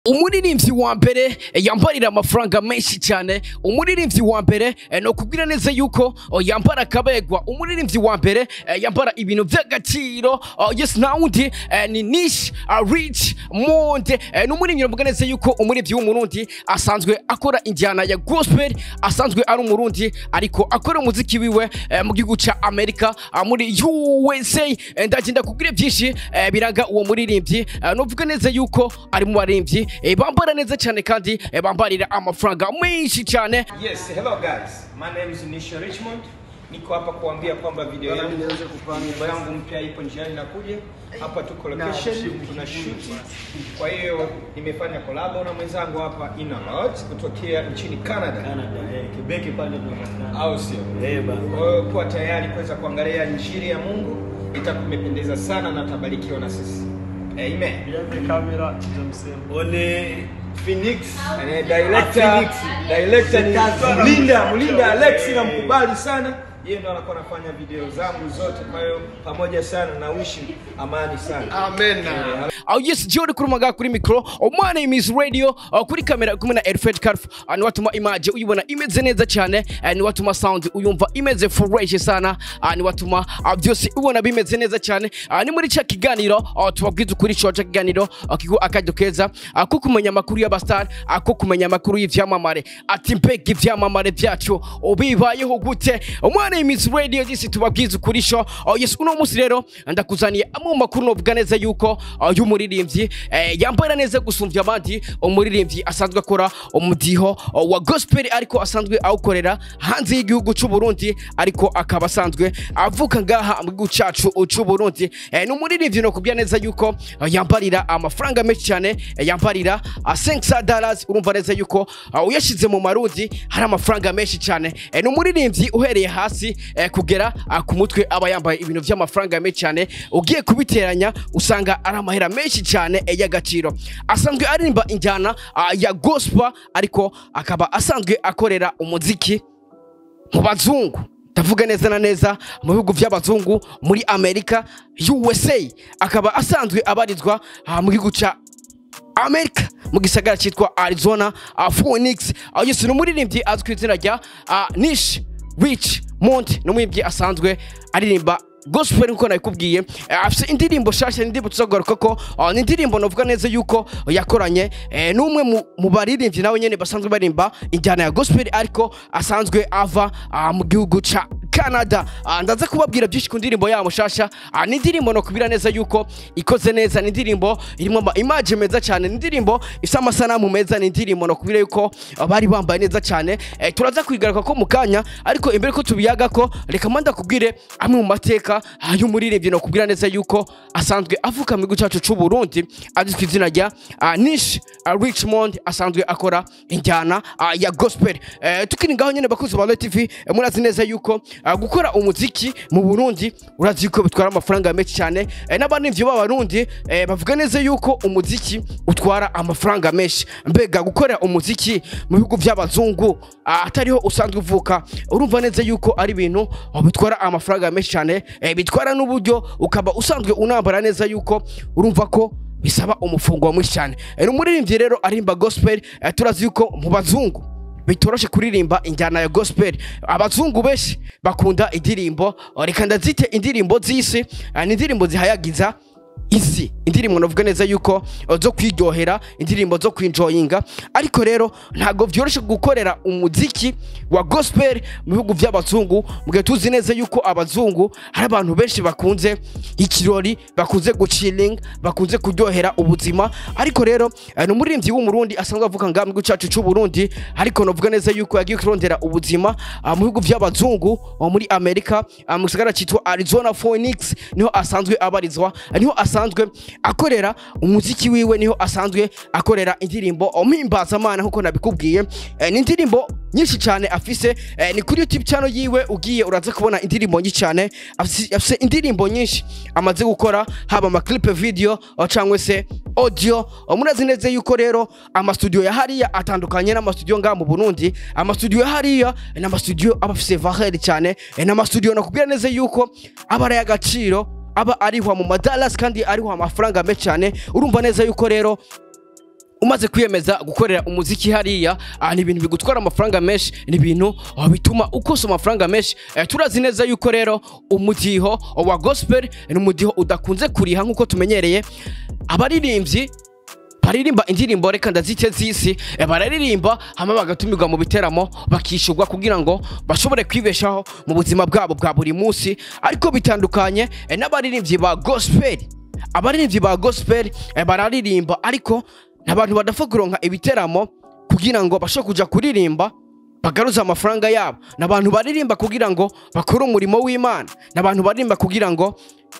umuririmbyi wa mbere eh, yambarira amafaranga menshi cyane umuririmbyi wa mbere eh, no kubwira neza yuko oh, yambara akabegwa umuririmbyi wa mbere eh, yambara ibintu by'agaciro oh, yes nta wundi eh, ni nish uh, rich monde eh, ni umuririmbyi novuga neza yuko umuririmbyi w'umurundi asanzwe akora injyana ya gospel asanzwe ari umurundi ariko akora umuziki wiwe eh, mu gihugu ca amerika ah, muri usa eh, ndagenda kubwira byinshi eh, biraga uwo muririmbyi eh, novuga neza yuko ari mu baririmbyi eh, bambara neza cyane kandi eh, bambarira amafaranga menshi cyane Yes, hello guys. My name is Nisha Richmond. Niko hapa kuambia kwamba video yangu nyimbo yangu mpya ipo njiani inakuja. Hapa tuko location, tuna shoot. Kwa hiyo nimefanya collab na mwenzangu hapa Ina Lodge kutokea nchini Canada. Canada, eh, Quebec pale tunapatikana. Au sio? Eh, bana. Kwa hiyo kuwa tayari kuweza kuangalia injili ya Mungu. Itakumependeza sana na tabarikiwa na sisi. Amen. Bianze kamera tutamsema. Ole Phoenix, eh, director, Phoenix. director ni Shetani. Mlinda, Mlinda Alex Eh. namkubali sana. Yeye ndo anakuwa anafanya video zangu zote, kwa hiyo pamoja sana na wishi amani sana. Amen. aho yes jori kuri maga kuri mikro umwana imiss radio uh, kuri kamera kumwe na Elfred Karf uh, ni watuma image uyibona imeze neza cyane uh, ni watuma sound uyumva imeze fresh sana uh, ni watuma uh, byose ubona bimeze neza cyane uh, ni muri cha kiganiro uh, tubabwiza ukuri cyo cha kiganiro uh, kigo akajyo keza uh, ko kumenya amakuru y'abastar uh, ko kumenya amakuru y'ivyamamare ati mbega ivyamamare byacu ubibayeho gute umwana imiss radio disi tubabwiza ukuri cyo uh, yes uno munsi rero ndakuzaniye amwe mu makuru novuga neza yuko uh, y'umuririmbyi eh, yambara neza gusumvya abandi umuririmbyi asanzwe akora umudiho uh, wa gospel ariko asanzwe awukorera hanze y'igihugu c'u Burundi ariko akaba asanzwe avuka ngaha mu gihugu cacu c'u Burundi eh, ni umuririmbyi no kubya neza yuko uh, yambarira amafaranga menshi cyane eh, yambarira uh, 500 dollars urumva neza yuko uh, uyashize mu marundi hari amafaranga menshi cyane eh, ni umuririmbyi uhereye hasi eh, kugera uh, ku mutwe aba yambaye ibintu vy'amafaranga menshi cyane ugiye kubiteranya usanga ari amahera menshi cyane eh, y'agaciro asanzwe aririmba injyana uh, ya gospel ariko akaba asanzwe akorera umuziki mu bazungu ndavuga neza na neza mu bihugu by'abazungu muri amerika usa akaba asanzwe abarizwa ah, mu gihugu ca amerika mu gisagara cyitwa arizona uh, phoenix aho yesu ni umuririmbyi azwi ku izina rya uh, nish rich mont ni umuririmbyi asanzwe aririmba gospel nkuko nabikubwiye eh, afite indirimbo shasha indirimbo tuzagaruka ko uh, ni indirimbo navuga neza yuko yakoranye eh, n'umwe mu- mu baririmbyi nawe nyene basanzwe barimba injyana ya gospel ariko asanzwe ava uh, mu gihugu ca canada uh, ndaza kubabwira byinshi ku ndirimbo yabo shasha uh, ni indirimbo no kubira neza yuko ikoze neza ni indirimbo irimo ama image meza cyane ni indirimbo ifite amasanamu meza ni indirimbo no kubira yuko uh, bari bambaye neza cyane eh, turaza kwigaruka ko mu kanya ariko imbere ko tubiyaga ko reka manda kubwire amwe mu mateka ah, y'umuririmbyi no kubwira neza yuko asanzwe avuka mu gihugu cyacu cy'u Burundi azwi ku izina rya uh, Nish uh, Richmond asanzwe akora injyana uh, ya gospel eh, tukiri ngaho nyene bakuzi ba Royal TV eh, murazi neza yuko uh, gukora umuziki mu Burundi urazi yuko bitwara amafaranga menshi cyane eh, n'abaririmbyi b'abarundi eh, bavuga neza yuko umuziki utwara amafaranga menshi mbega gukorera umuziki mu bihugu by'abazungu uh, atariho usanzwe uvuka urumva neza yuko ari ibintu uh, bitwara amafaranga menshi cyane eh, bitwara n'uburyo ukaba usanzwe unambara neza yuko urumva ko bisaba umufungo mwinshi cyane Eh, ni umuririmbyi rero arimba gospel eh, turazi yuko mu bazungu bitoroshe kuririmba injyana ya gospel abazungu benshi bakunda indirimbo oh, reka ndazite indirimbo z'isi eh, ni indirimbo zihayagiza isi indirimbo navuga neza yuko uh, zo kwiryohera indirimbo zo kwinjoyinga ariko rero ntabwo byoroshye gukorera umuziki wa gospel mu bihugu by'abazungu mu gihe tuzi neza yuko abazungu hari abantu benshi bakunze ikirori bakunze guciling bakunze kuryohera ubuzima ariko rero uh, ni umuririmbyi w'umurundi asanzwe avuga ngaha mu gihugu cyacu cy'u Burundi ariko navuga neza yuko yagiye kurondera ubuzima uh, mu bihugu by'abazungu uh, muri Amerika uh, mu gisagara cyitwa Arizona Phoenix niho asanzwe abarizwa niho asanzwe akorera umuziki wiwe niho asanzwe akorera indirimbo mpimbaza nkuko nabikubwiye eh, ni indirimbo nyinshi cyane afise eh, ni kuri YouTube channel yiwe ugiye uraza kubona indirimbo nyinshi cyane afise afise indirimbo nyinshi amaze gukora haba ama clip video uh, cyangwa se audio Uh, murazi neza yuko rero amastudio ya hariya atandukanye n'amastudio ngaha mu Burundi amastudio ya hariya ni amastudio aba afise valeur cyane eh, ni amastudio nakubwira neza yuko aba ari agaciro aba arihwa mu madalasi kandi arihwa amafaranga menshi cyane urumva neza yuko rero umaze kwiyemeza gukorera umuziki hariya ah, ni ibintu bigutwara amafaranga menshi ni ibintu ah, bituma ukosa amafaranga menshi eh, turazi neza yuko rero umudiho wa gospel ni umudiho udakunze kuriha nk'uko tumenyereye abaririmbyi baririmba indirimbo reka ndazite z'isi eh, bararirimba hama bagatumirwa mu biteramo bakishurwa kugira ngo bashobore kwibeshaho mu buzima bwabo bwa buri munsi ariko bitandukanye eh, n'abaririmbyi ba gospel abaririmbyi ba gospel eh, bararirimba ariko n'abantu badapfa kuronka ibiteramo kugira ngo bashobore kuja kuririmba bagaruza amafaranga yabo n'abantu baririmba kugira ngo bakore umurimo w'imana n'abantu baririmba kugira ngo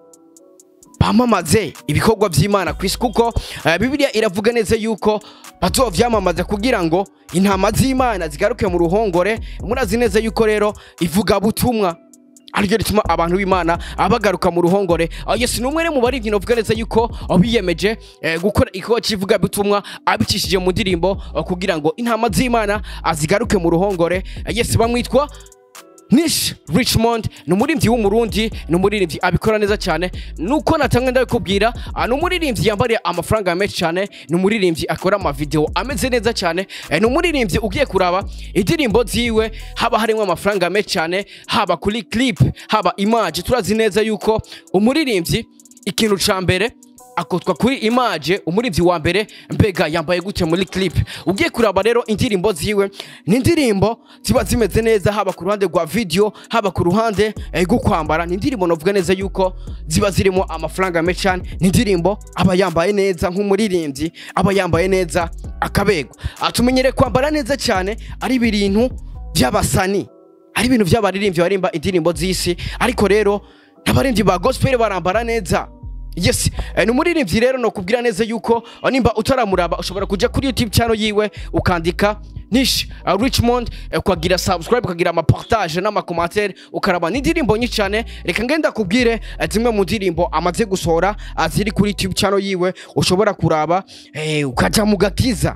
bamamaze ibikorwa by'imana ku isi kuko eh, bibiliya iravuga neza yuko bazovyamamaza kugira ngo intama z'imana zigaruke mu ruhongore murazi neza yuko rero ivuga butumwa ariryo rituma abantu b'imana bagaruka mu ruhongore Ah, yesu ni umwe mu baririmbyi novuga neza yuko ah, biyemeje eh, gukora igikorwa cy'ivuga butumwa abicishije mu ndirimbo ah, kugira ngo intama z'imana ah, zigaruke mu ruhongore Ah, yesu bamwitwa Nish Richmond ni umuririmbyi w'umurundi ni umuririmbyi abikora neza cyane nuko natamwe ndabikubwira ah, ni umuririmbyi yambariye amafaranga menshi cyane ni umuririmbyi akora amavideo ameze neza cyane eh, ni umuririmbyi ugiye kuraba indirimbo ziwe haba harimo amafaranga menshi cyane haba kuri clip haba image turazi neza yuko umuririmbyi ikintu ca mbere akotwa kuri image umuririmbyi wa mbere mbega yambaye gute muri clip ugiye kuraba rero indirimbo ziwe ni indirimbo ziba zimeze neza haba ku ruhande rwa video haba ku ruhande eh, rwo kwambara ni indirimbo novuga neza yuko ziba zirimo amafaranga menshi cyane ni indirimbo aba yambaye neza nk'umuririmbyi aba yambaye neza akabegwa atumenyere kwambara neza cyane ari ibintu by'abasani ari ibintu by'abaririmbyi barimba indirimbo z'isi ariko rero n'abaririmbyi ba gospel barambara neza yes eh, ni umuririmbyi rero nokubwira neza yuko eh, nimba utaramuraba ushobora kuja kuri youtube channel yiwe ukandika nish uh, richmond eh, ukagira subscribe ukagira amapartage n'amakomantere ukaraba n'indirimbo nyinshi cyane reka ngenda kubwire eh, zimwe mu ndirimbo amaze gusohora ah, ziri kuri youtube channel yiwe ushobora kuraba eh, ukaja mu gakiza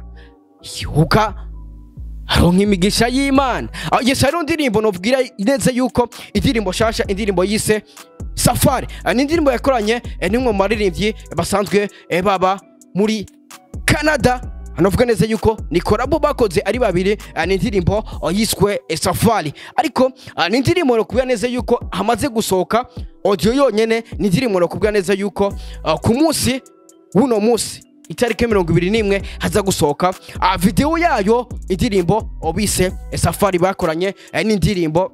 uka aronka imigisha y'imana Ah, yes hariho indirimbo nobwira neza yuko indirimbo shasha indirimbo yise safari Ah, ni indirimbo yakoranye eh, n'umwe mu baririmbyi basanzwe eh, baba muri canada novuga neza yuko ni korabo bakoze ari babiri ah, ni indirimbo oh, yiswe eh, safari ariko ah, ni indirimbo nokubwira neza yuko hamaze gusohoka audio yonyene ni indirimbo nokubwira neza yuko ah, ku munsi w'uno munsi itariki mirongo ibiri n'imwe haza gusohoka ah, video yayo indirimbo obise safari bakoranye eh, n'indirimbo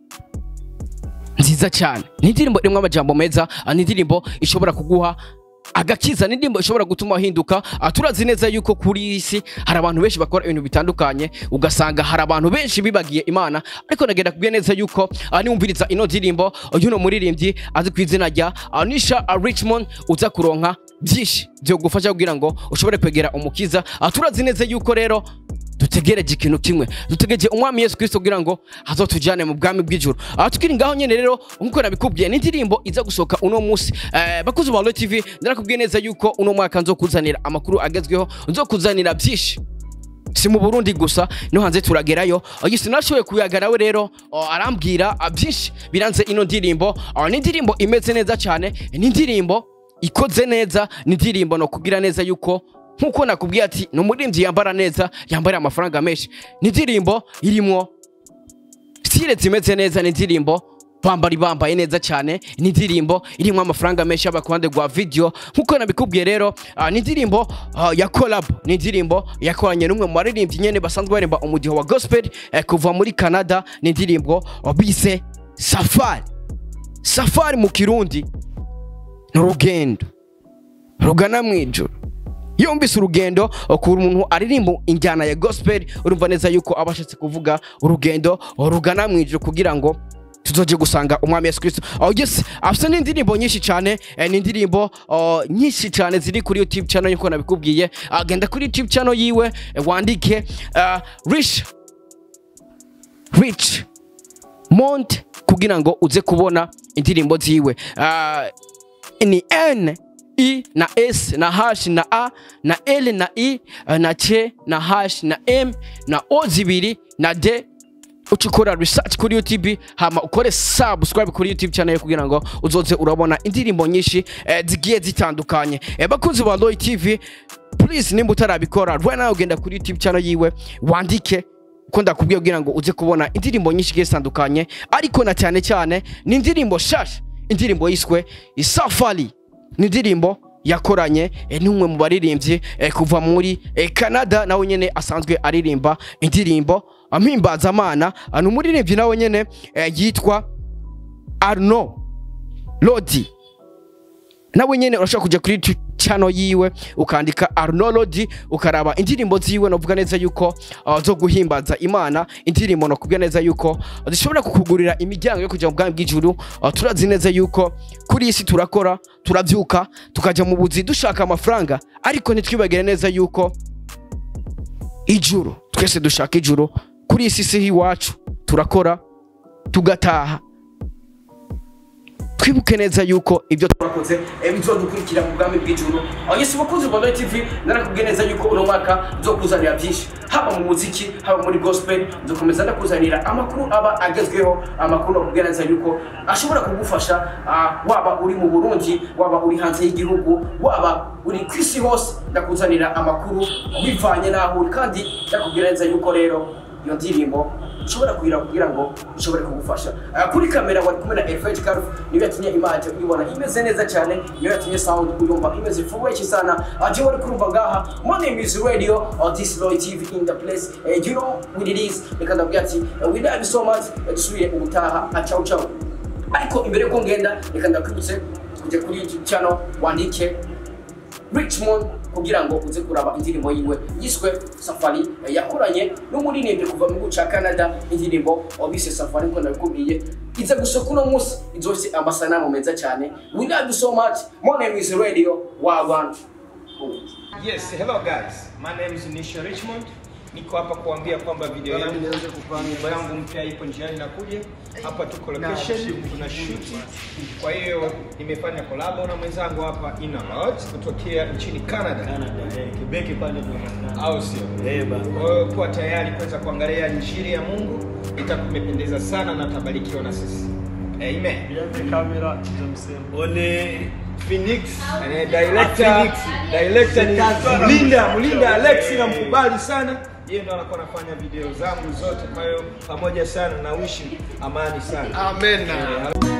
nziza cyane ni indirimbo irimo amajambo meza ah, ni indirimbo ishobora kuguha agakiza ni indirimbo ishobora gutuma uhinduka Ah, turazi neza yuko kuri iyi si hari abantu benshi bakora ibintu bitandukanye ugasanga hari abantu benshi bibagiye imana ariko nagenda kubwiye neza yuko ah, niwumviriza ino ndirimbo y'uno muririmbyi azi ku izina rya ah, nisha ah, richmond uza kuronka byinshi byo gufasha kugira ngo ushobore kwegera umukiza Ah, turazi neza yuko rero dutegereje ikintu kimwe dutegereje umwami yesu kirisito kugira ngo azotujyane mu bwami bw'ijuru aha tukiri ngaho nyine rero nk'uko nabikubwiye n'indirimbo iza gusohoka uno munsi eh, bakuzi ba tv ndarakubwiye neza yuko uno mwaka nzokuzanira amakuru agezweho nzokuzanira byinshi si mu burundi gusa no hanze turagerayo yisi nashoboye kuyaga nawe rero oh, arambwira ah, byinshi biranze ino ndirimbo Ah, ni indirimbo imeze neza cyane ni indirimbo ikoze neza ni indirimbo no kugira neza yuko nkuko nakubwiye ati ni umuririmbyi yambara neza yambarira amafaranga menshi ni indirimbo irimo stile zimeze neza ni indirimbo bambari bambaye neza cyane ni indirimbo irimo amafaranga menshi yaba ku ruhande rwa video nkuko nabikubwiye rero ah, ni indirimbo ah, ya collab ni indirimbo yakoranye n'umwe mu baririmbyi nyene basanzwe baririmba umudiho wa gospel eh, kuva muri canada ni indirimbo ah, bise safari safari mu kirundi ni urugendo rugana mu ijoro iyo wumvise urugendo ukura umuntu aririmba injyana ya gospel urumva neza yuko aba ashatse kuvuga urugendo rugana mu ijoro kugira ngo tuzoje gusanga umwami yesu kristo oh yes afite n'indirimbo nyinshi cyane eh, ni indirimbo oh, nyinshi cyane ziri kuri youtube channel nkuko nabikubwiye agenda kuri youtube channel yiwe eh, wandike uh, rich rich mont kugira ngo uze kubona indirimbo ziwe uh, ni n i na s na hash na a na l na i eh, na c na hash na m na o zibiri na d uca ukora research kuri youtube hama ukore subscribe kuri youtube channel kugira ngo uzoze urabona indirimbo nyinshi eh, zigiye zitandukanye eh, bakunzi ba Roy TV please nimba utarabikora right now ugenda kuri youtube channel yiwe wandike ko ndakubwiye kugira ngo uze kubona indirimbo nyinshi zigiye zitandukanye ariko na cyane cyane ni indirimbo shasha indirimbo yiswe isafari ni indirimbo yakoranye eh, n'umwe mu baririmbyi eh, kuva muri eh, Canada nawe nyene asanzwe aririmba indirimbo ampimbazamana ni umuririmbyi nawe nyene eh, yitwa Arno Lodi nawe nyene urashobora kuja kuri tu- channel yiwe ukandika Arno Lodi ukaraba indirimbo ziwe novuga neza yuko uh, zo guhimbaza Imana indirimbo no kubwira neza yuko zishobora kukugurira imiryango yo kuja mu bwami bw'ijuru uh, turazi neza yuko kuri iyi si turakora turavyuka tukaja mu buzi dushaka amafaranga ariko ntitwibagire neza yuko ijuru twese dushaka ijuru kuri iyi si si iwacu turakora tugataha twibuke neza yuko ibyo twakoze eh, bizodukurikira mu bwami bw'ijuru abanyesi bakunzi ba Royal TV narakubwiye neza yuko uno mwaka nzokuzanira byinshi haba mu muziki haba muri gospel nzokomeza ndakuzanira amakuru aba agezweho amakuru nakubwiye neza yuko ashobora kugufasha ah, waba uri mu Burundi waba uri hanze y'igihugu waba uri ku isi hose ndakuzanira amakuru bivanye n'aho uri kandi ndakubwira neza yuko rero iyo ndirimbo ushobora kugira kugira ngo ushobore kugufasha Ah, kuri kamera wari kumwe na Elfage Carf niyo yatumye image uyibona imeze neza cyane niyo yatumye sound uyumva imeze fresh sana aje wari kurumva ngaha my name is radio on this Roy TV in the place uh, you know what it is reka ndabwira ati uh, we love you so much uh, dusubire ubutaha ah, ciao ciao ariko imbere yuko ngenda reka ndakwibutse kujya kuri YouTube channel wandike Richmond kugira ngo uze kuraba indirimbo yiwe yiswe Safari eh, yakoranye n'umuririmbyi kuva mu gihugu ca Canada indirimbo wabise Safari ko nabikubwiye iza gusoka uno munsi izose amasanamu meza cyane we love you so much my name is Radio Wagwan Yes, hello guys. My name is Nisha Richmond. Niko hapa kuambia kwamba video yangu nyimbo yangu mpya ipo njiani nakuja. Hapa tuko location, tuna shoot. Kwa hiyo nimefanya collab na mwenzangu hapa Ina Lodge kutokea nchini Canada. Canada, eh, Quebec pale tunapatikana. Au sio? Eh, bana. Kwa hiyo kuwa tayari kuweza kuangalia injili ya Mungu itakumependeza sana na tabarikiwa na sisi. Amen. Nianze kamera za msemo. Ole Phoenix, eh, director, Phoenix. director ni Mlinda, Mlinda Alex namkubali sana. Yeye ndo anakuwa anafanya video zangu zote, kwa hiyo pamoja sana na wishi amani sana. Amen. Eh,